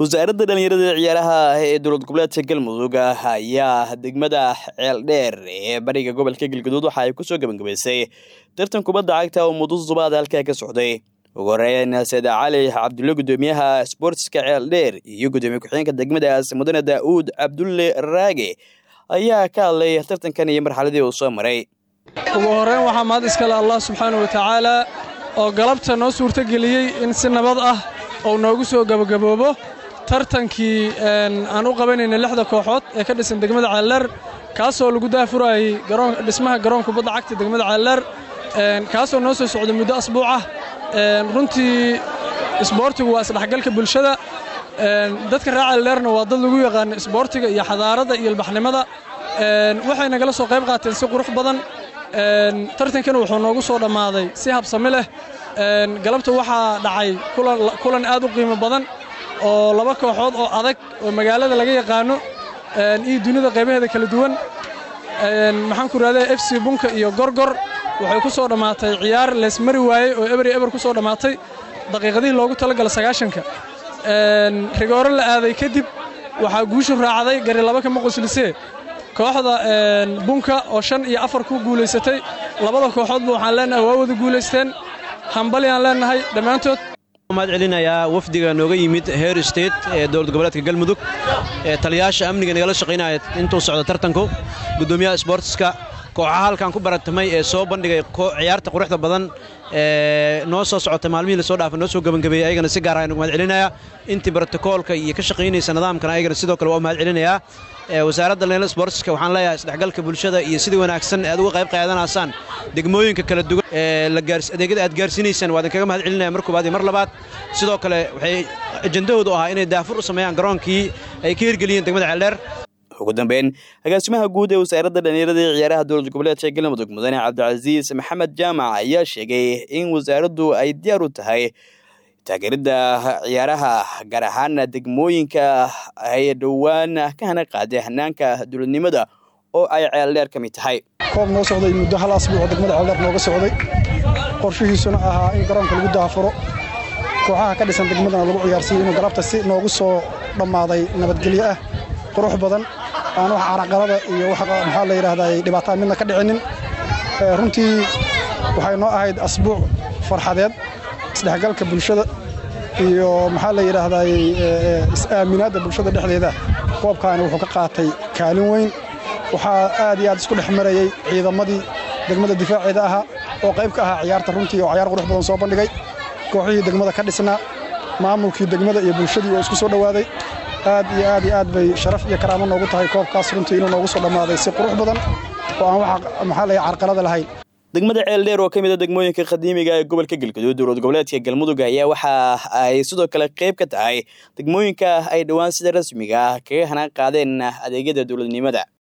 wasaaradda dhallinyarada ciyaaraha ee dowlad goboleedka galmudug ayaa degmada ceeldheer ee bariga gobolka galgaduud waxa ay kusoo gebangabaysay tartan kubadda cagta oo muddo subaad halkaa ka socday ugu horeyn seeda cali cabdulle guddoomiyaha sboortiska ceeldheer iyo guddoomiye ku-xigeenka degmadaas mudane daa'uud cabdulle raage ayaa ka hadlay tartankan iyo marxaladii uu soo maray ugu horeyn waxaa mahad iskale allah subxaana wa tacaala oo galabta noo suurtogeliyey in si nabad ah uu noogu soo gebagaboobo tartankii aan u qabanayna lixda kooxood ee ka dhisan degmada ceeldheer kaasoo lagu daafurayey dhismaha garoon kubadda cagta degmada ceeldheer kaasoo noo soo socday muddo asbuuc ah runtii isboortigu waa isdhexgalka bulshada dadka reer ceeldheerna waa dad lagu yaqaano isboortiga iyo xadaaradda iyo ilbaxnimada waxay nagala soo qayb qaateen si qurux badan tartankana wuxuu noogu soo dhammaaday si habsami leh galabta waxaa dhacay kulan aad u qiimo badan oo laba kooxood oo adag oo magaalada laga yaqaano iyo dunida qaybaheeda kala duwan maxaan ku rahdaa f c bunka iyo gorgor waxay ku soo dhammaatay ciyaar leesmari waayey oo eber iyo eber ku soo dhammaatay daqiiqadihii loogu talagala sagaashanka rigooro la aaday kadib waxaa guushu raacday gari laba kama qoslisee kooxda bunka oo shan iyo afar ku guulaysatay labada kooxoodba waxaan leenahay waa wada guulaysteen hambalyaan leenahay dhammaantood mahad celinayaa wafdiga nooga yimid heer state ee dowlad goboleedka galmudug ee taliyaasha amniga nagala shaqaynaya intuu socda tartanku guddoomiyaha sboortiska kooxaha halkan ku baratamay ee soo bandhigay ciyaarta quruxda badan ee noo soo socotay maalmihii lasoo dhaafay noo soo gebangabeeyey ayagana si gaar ah nugu mahad celinayaa intii brotokoolka iyo ka shaqaynaysa nidaamkana ayagana sidoo kale waa mahad celinayaa wasaaradda dhallinyarada sboortiska waxaan leeyahay isdhexgalka bulshada iyo sidii wanaagsan aad uga qayb qaadanaysaan degmooyinka kala duwan ee adeegyada aad gaarsiinaysaan waa idinkaga mahad celinaya mar koobaad iyo mar labaad sidoo kale waxay ajendahoodu ahaa inay daafur u sameeyaan garoonkii ay ka hirgeliyeen degmada ceeldheer ugu dambeyn agaasimaha guud ee wasaaradda dhallinyarada ee ciyaaraha dowlad goboleedka galmudug mudane cabdicasiis maxamed jaamac ayaa sheegay in wasaaraddu ay diyaar u tahay taageeridda ciyaaraha gaar ahaana degmooyinka ay dhowaan ka hana qaaday hanaanka dowladnimada oo ay ceeldheer ka mid tahay koob noo socday muddo hal asbuuc degmada ceeldheer nooga socday qorshihiisuna ahaa in garoonka lagu daafuro kooxaha ka dhisan degmadana lagu ciyaarsiiyo inuu galabta si noogu soo dhammaaday nabadgelyo ah qurux badan aan wax caraqalada iyo maxaa la yidhaahdaa dhibaataan midna ka dhicinin runtii waxay noo ahayd asbuuc farxadeed isdhexgalka bulshada iyo maxaa la yidhaahdaa is-aaminaadda bulshada dhexdeeda koobkaani wuxuu ka qaatay kaalin weyn waxaa aad iyo aad isku dhex marayey ciidamadii degmada difaaceeda ahaa oo qayb ka ahaa ciyaarta runtii oo cayaar qurux badan soo bandhigay kooxihii degmada ka dhisnaa maamulkii degmada iyo bulshadii oo isku soo dhowaaday aad iyo aad iyo aad bay sharaf iyo karaamo noogu tahay koobkaas runtii inuu noogu soo dhammaaday si qurux badan oo aan wax maxaa la carqalada lahayn degmada ceeldheer oo ka mid a degmooyinka qadiimiga ee gobolka galgaduud dowlad goboleedka galmudug ayaa waxa ay sidoo kale qayb ka tahay degmooyinka ay dhowaan sida rasmiga ah kaga hanaan qaadeen adeegyada dowladnimada